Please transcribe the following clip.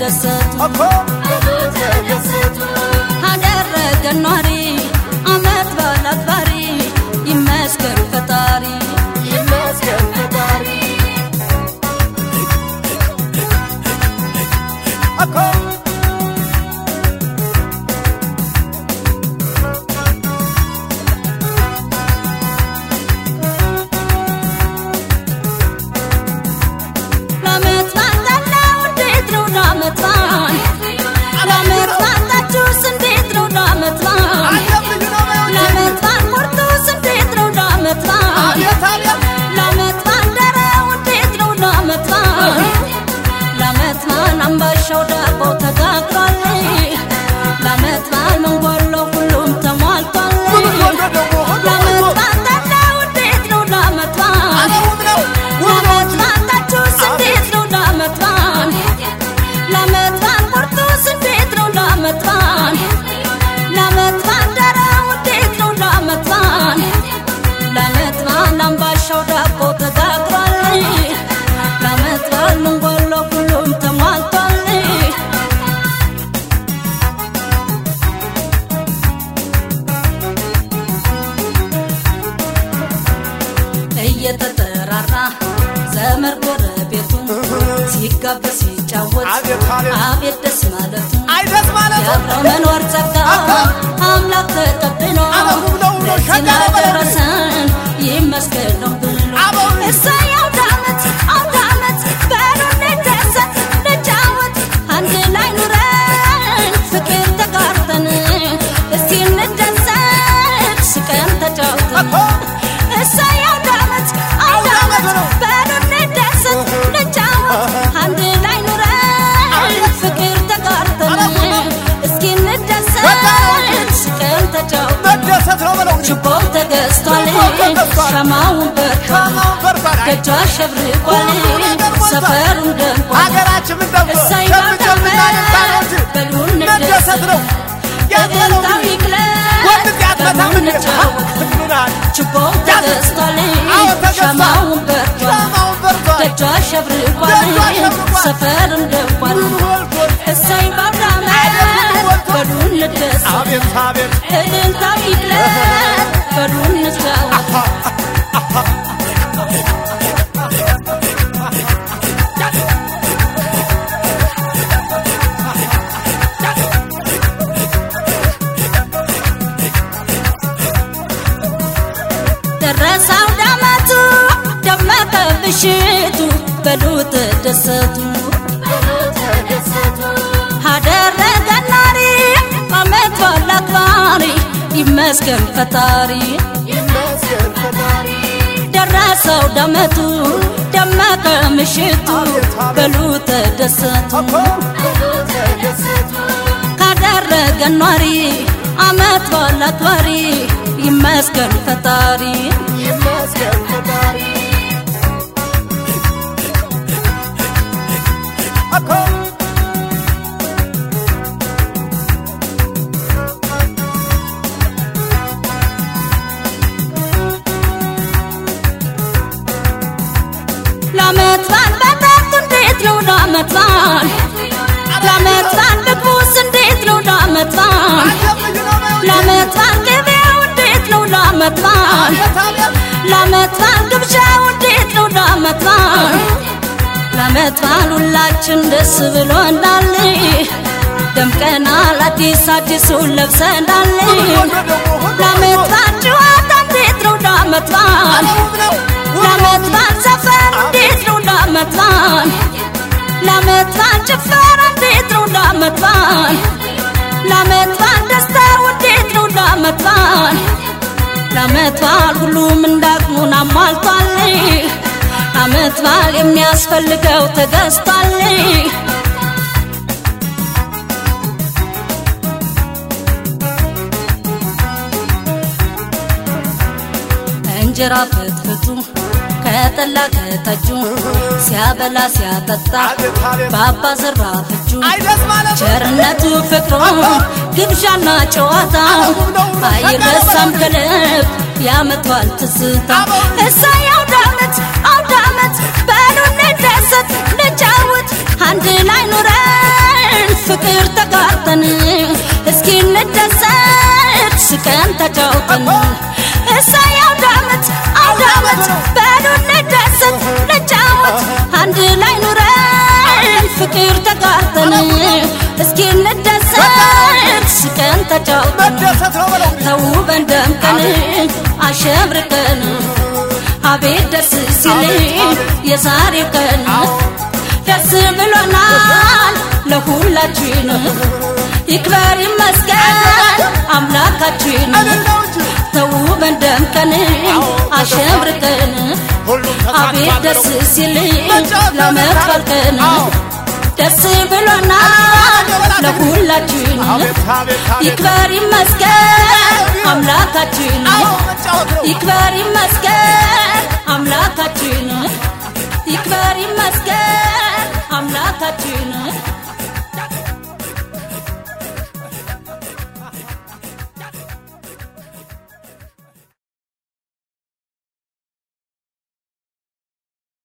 ተደሰቱ እኮ አደረገን ኗሪ አመት በዓል አክባሪ ይመስገን ፈጣሪ ይመስገን ፈጣሪ እኮ ለአመት በዓል ጠላው እንዴት ነው ለአመት በዓል ለአመት በዓላችሁስ እንዴት ነው ለአመት በዓል አየም ልዩ ነው በይው እንጂ። ለአመት በዓል ቁርጡስ እንዴት ነው ለአመት በዓል አቤት አቤት ለአመት በዓል ደረው እንዴት ነው ለአመት በዓል ለአመት በዓል አምባሻው ዳቦ ተጋግሯል ለአመት በዓል መንጓሎ ሁሉም ተሟልቷል ወንዶ ደግሞ ወንዶ ለአመት ወንዶ በዓል ጠላው እንዴት ነው ለአመት በዓል አረ ውብ ነው ውብ ነው ለአመት በዓላችሁስ እንዴት ነው ለአመት በዓል ለአመት በዓል ቁርጡስ እንዴት ነው ለአመት በዓል ለአመት በዓል ደረው እንዴት ነው ለአመት በዓል ለአመት በዓል አምባሻው ዳቦ ተጋግሯል ለአመት በዓል መንጓሎ ሁሉም ተሟልቷል እየተጠራራ ዘመድ ጎረቤቱ ሲጋበዝ ሲጫወት አቤት አቤት አቤት ደስ ማለቱ አይደስ ማለት ነው የአብሮ መኖር ጸጋ አምላክ ተቀብሎ አረ ውብ ነው ውብ ነው ለዚህ ሸጋ ነው በለው ላደረሰን ይመስገን ነው ብሎ አበው እሰይ አውደ ዓመት አውደ ዓመት በሉ እንደሰት እንጫወት አንድ ላይ ኑረን ፍቅር ተጋርተን እስቲ እንደሰት ስቀን ተጫውተን እኮ እሰይ አውደ ዓመት አውደ ዓመት በሉ እንደሰት እንጫወት አንድ ላይ ኑረን ፍቅር ተጋርተን እስኪ እንደሰት ስቀን ተጫውተን መደሰት ነው በለው እንጂ። ችቦው ተገዝቷል ሻማውን በርቷል ሻማውን በርቷል። ደጇ አሸብርቋል ሰፈሩን ደምቋል ሀገራችን ምን ደምቆ እሰይ ሸምቸም እናደርጋ ነው እንጂ በሉን መደሰት ነው ያየነው የጥንታዊ ክለብ ወንድ ቢያጥመታ ምን እንጫወት ምናል ችቦው ተገዝቷል አዎ ተገዝቷል። ሻማውን በርቷል ሻማውን በርቷል ደጇ አሸብርቋል ደጇ አሸብርቋል። ሰፈሩን ደምቋል ወልቷል። እሰይ ባብዳመ በሉን ልደስ አቤት አቤት እልልታዊ ክለብ በሉን እንጫወት ደረሰ አውደ ዓመቱ ደመቀ ምሽቱ በሉ ተደሰቱ አደረገን ኗሪ አመት በዓል አክባሪ ይመስገን ፈጣሪ ይመስገን ፈጣሪ ደረሰ አውደ ዓመቱ ደመቀ ምሽቱ በሉ ተደሰቱ ካደረገን ኗሪ አመት በዓል አክባሪ ይመስገን ፈጣሪ ይመስገን ፈጣሪ እኮ ለአመት በዓል መጠጡ እንዴት ነው ለአመት በዓል ለአመት በዓል ምግቡስ እንዴት ነው ለአመት በዓል አየም ልዩ ነው በይው እንጂ። ለአመት በዓል ገበያው እንዴት ነው ለአመት በዓል አቤት አቤት ለአመት በዓል ግብዣው እንዴት ነው ለአመት በዓል ለአመት በዓል ሁላችን ደስ ብሎናል ደምቀናል አዲስ አዲሱን ለብሰናል ወንዶ ደግሞ ወንዶ ለአመት በዓል ጨዋታ እንዴት ነው ለአመት በዓል ውብ ነው ውብ ነው ለአመት በዓል ዘፈን እንዴት ነው ለአመት በዓል ለአመት በዓል ጭፈራ እንዴት ነው ለአመት በዓል ለአመት በዓል ደስታው እንዴት ነው ለአመት በዓል ለአመት በዓል ሁሉም እንዳቅሙን አሟልቷል አመት በዓል የሚያስፈልገው ተገዝቷል እንጀራ ፍትፍቱ ከጠላ ከጠጁ ሲያበላ ሲያጠጣ አቤት አቤት በአባ ዘራፍ እጁ አይደስ ማለት ነው ቸርነቱ ፍቅሩ ግብዣና ጨዋታው አይረሳም ከልብ ያመቷል ትዝታ እሰይ አውደ ዓመት አውደ ዓመት በሉ እንደሰት እንጫወት አንድ ላይ ኑረን ተጋርተን እሰይ አውደ ዓመት አውደ ዓመት በሉ እንደሰት እንጫወት አንድ ላይ ኑረን ፍቅር ተጋርተን እስኪ እንደሰት ስቀን ተጫውተን መደሰት ነው በለው እንግዲህ ተውበን ደምቀን አሸብርቀን አቤት ደስ ሲል የዛሬው ቀን ደስ ብሎናል ለሁላችን ይክበር ይመስገን አምላካችን እልልታው እንጂ ተውበን ደምቀን አሸብርቀን ሁሉም አቤት ደስ ተሳትፏል ሲል ለመክፈል ቀን ደስ ብሎናል ለሁላችን አቤት አቤት አቤት ይክበር ይመስገን አምላካችን አዎ መጫወት ነው ይክበር ይመስገን አምላካችን ይክበር ይመስገን አምላካችን